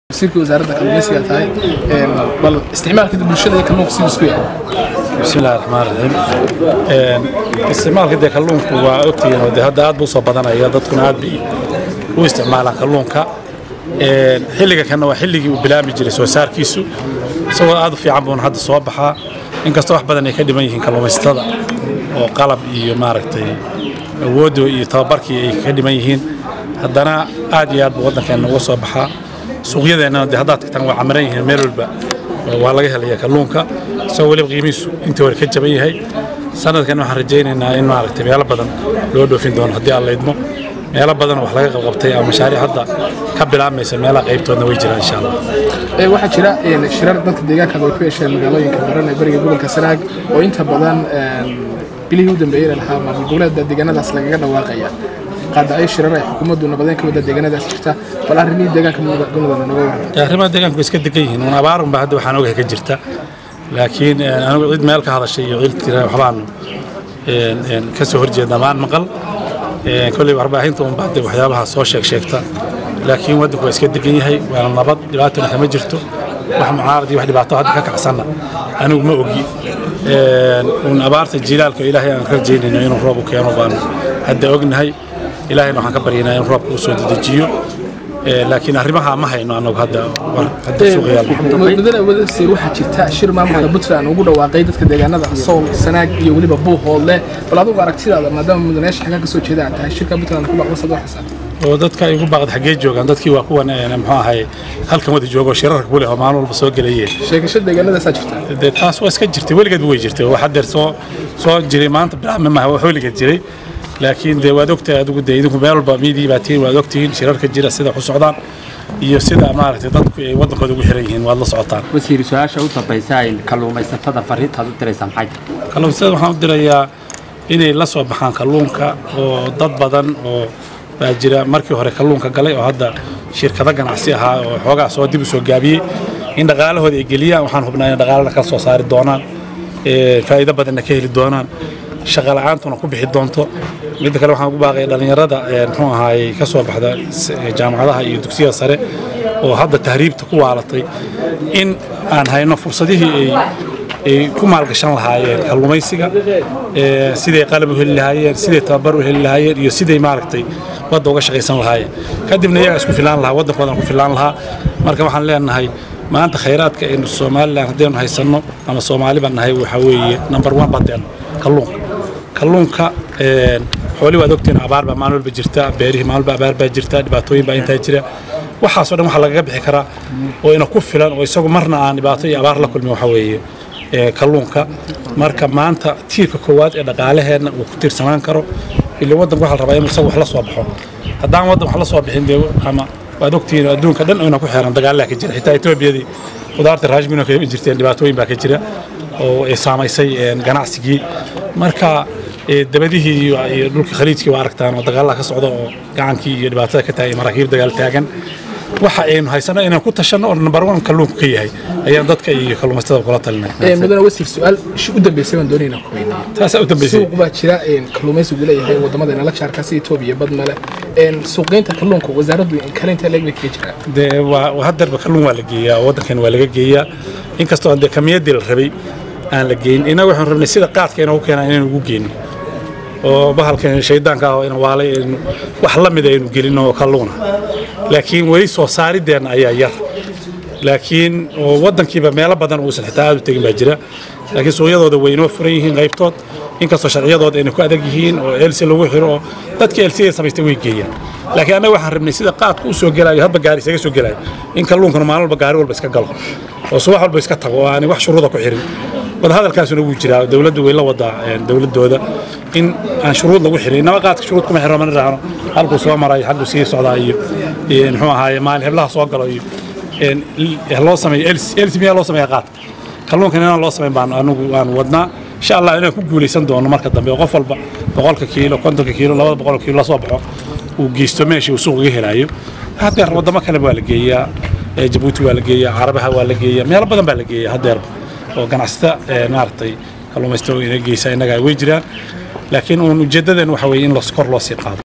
wasiirka wasaaradda kalluumaysiga tahay bal isticmaalka bulshada iyo kalluunka siduu isku yahay بسم الله الرحمن الرحيم isticmaalka dee kalluunku waa ogtihiin oo dee hadda aad buu soo badanaya dadkuna aad bay u isticmaalaan kalluunka xilliga kanna waa xilligii uu bilaami jiray soo saarkiisu isagoo aad u fiican buuna hadda soo baxaa inkastoo wax badan ay ka dhiman yihiin kalluumaysatada oo qalab iyo maaragtay awooddo iyo tababarkii ay ka dhiman yihiin haddana aad iyo aad buu waddankeenna uga soo baxaa suuqyadeennana dee haddaad tagtaan waa camiran yihiin meel walba waa laga helaya kalluunka isagoo weliba qiimihiisu intii hore ka jaban yahay sanadkan waxaan rajaynaynaa in maaragtay meelo badan loo dhoofin doono haddii aan la idmo meelo badan wax laga qabqabtay ama mashaariic hadda ka bilaabmaysa meelaha qaybtoodna way jiraan insha allah waxaa jira shirar dadka deegaanka ay ku yeesheen magaalooyinka baran ee bariga gobolka sanaag oo inta badan bilihii u dambeeyey lahaa maamul goboleedda deegaanadaas lagaga dhawaaqaya qaada ay shirar ay xukuumaddu nabadeyn ka wadda deegaanadaas jirta bal arrimihii deegaanka gobolada noga waran arrimaha deegaanku way iska degan yihiin un abaarun baa hadda waxaan ogahay ka jirta laakiin anigu cid meel ka hadashay iyo cid tira waxbaan ka soo horjeednaa maan maqal kolley warbaahinta un baa waxyaabaha soo sheeg sheegta laakiin waddanku waa iska degan yahay waana nabad dhibaatona kama jirto wax mucaarad iyo wax dhibaato hadda ka kacsanna anigu ma ogi un abaarta jilaalka ilaahay aan rajaynayno inuu roob u keeno baan hadda ognahay ilaahayna waxaan ka baryaynaa in roobka u soo dedejiyo laakiin arrimaha ma hayno anagu hadda hadda suuqa yaalla mudane wadasiir waxaa jirta shir maamulka puntland ugu dhawaaqay dadka deegaanada sool sanaag iyo weliba buuhoodle bal adigu aragtidaada maadaama mudanayaasha xaggaa kasoo jeeda aad tahay shirka puntland ku baaqda sadoo xisaab oo dadka ay ugu baaqda xaggee joogaan dadkii waa kuwan muxuu ahay halkan wada joogo shirarka ku leh oo maalin walba soo gelayeen sheekasho deegaanadaasaa jirta dee taas waa iska jirtay weligeed way jirtay wax hadeer soo soo jiray maanta bilaabma maaha wax weligeed jiray laakiin dee waad ogtahay adigu dee idinku meel walba miidii baa tihiin waad ogtihiin shirarka jira sida ku socdaan iyo sida maaragtay dadku ay waddankooda ugu xiran yihiin waad la socotaan wasiir su-aasha u dambaysa ay kalluumaysatada fariintaad u diraysaa maxay tahay kalluumaysatada waxaan u dirayaa inay la soo baxaan kalluunka oo dad badan oo baa jira markii hore kalluunka galay oo hadda shirkado ganacsi ahaa oo xoogaa soo dib u soo gaabiyey in dhaqaalahooda ay geliyaan waxaan hubnaa inay dhaqaalada ka soo saari doonaan faa'iido badanna ka heli doonaan shaqa la'aantuna ku bixi doonto midda kale waxaan ugu baaqaya dhallinyarada muxuu ahaayey ka soo baxda jaamacadaha iyo dugsiyada sare oo hadda tahriibta ku waalatay in aan hayno fursadihii ay ay ku maalgashan lahaayeen kalluumaysiga siday qalab u heli lahaayeen siday tababar u heli lahaayeen iyo siday maaragtay wadda uga shaqaysan lahaayeen kadibna iyagaa isku filaan lahaa waddankoodan ku filaan lahaa marka waxaan leenahay maanta khayraadka aynu somalilan haddaynu haysanno ama soomaali baan nahay waxaa weeye number one badeeno kalluunka kalluunka xooli waad ogtiin abaar baa maalin walba jirta beerihii maalin walba abaar baa jirta dhibaatooyin baa intaa jira waxaasoo dhan waxaa lagaga bixi karaa oo ina ku filan oo isagu marna aan dhibaato iyo abaar la kulmin waxaa weeye kalluunka marka maanta tiirka koowaad ee dhaqaalaheenna uu ku tiirsanaan karo ila waddanku waxaa la rabaa inuu isagu wax la soo baxo haddaan waddan wax la soo bixin dee ama waad ogtihiin adduunka dhan oyna ku xeeran dagaallaa ka jira xitaa etoobiyadii qudaarta raashmino ka jirteen dhibaatooyin baa ka jira oo ay saamaysay ganacsigii marka dabadihii iyo dhulka khaliijkii waa aragtaan oo dagaallaa ka socda oo gacankii iyo dhibaatada ka tahay maraakiib dagaal taagan waxa aynu haysano inaan ku tashanno oo number one kalluunku ka yahay ayaan dadka iyo kalluumaysatada kula talinay mudane wasiir su-aal u dambeysay baan doonayna ku weydiiyo taasaa u dambeysay suuq baa jira kalluumaysigu leeyahay wadamada inala jaarkaasi etoobiya badmale suuqgeynta kalluunka wasaaraddu kalinta leeg bay kaga jiraan dee waa hadeerba kalluun waa la geeyaa waddankan waa laga geeyaa inkastoo dee kamiyaddii la rabay aan la geyn innaga waxaan rabnay sida qaadka inoogu keenaa inaynu ugu geyno oo bahalkan shaydaanka ah oo ina waalay aynu wax la mid aynu gelino oo kalluuna laakiin weli soo saarideenna ayaa yar laakiin oo waddankiiba meelo badan uusan xitaa aad u tegin baa jira laakiin suuqyadooda way inoo furan yihiin qaybtood inkastoo sharciyadooda ayna ku adag yihiin oo elsi lagu xiro oo dadkii elsiga samaystay way geeyaan laakiin annaga waxaan rabnay sida qaadka u soo gelaayo hadba gaari isaga soo gelaayo in kalluunkana maalin walba gaari walba iska galo oo subax walba iska tago oo aanay wax shuruuda ku xirin wadahadalkaasuna wuu jiraa dowladdu way la wadaa dowladooda in aan shuruud lagu xirin inama qaadka shuruud kuma xiro mana raacno halkuu soo maray xagguu sii socdaa iyo muxuu ahaaye maalin heblaha soo galo iyo loo sameeyo elsi miyaa loo sameeya qaadka kalluunkan inaan loo samayn baan anigu waan wadnaa insha allah inaan ku guulaysan doono marka dambe oo qof walba boqolka kiilo kontonka kiilo labada boqol kiilo lasoo baxo uu geysto meeshii uu suuq uga helaayo hadeer waddamo kale waa la geeyaa jabuuti waa la geeyaa carabaha waa la geeyaa meelo badan baa la geeyaa hadeerba oo ganacsata maaragtay kalluumaysato ina geysa innaga way jiraan laakiin uun ujeeddadeen waxa weeye in kor loo sii qaado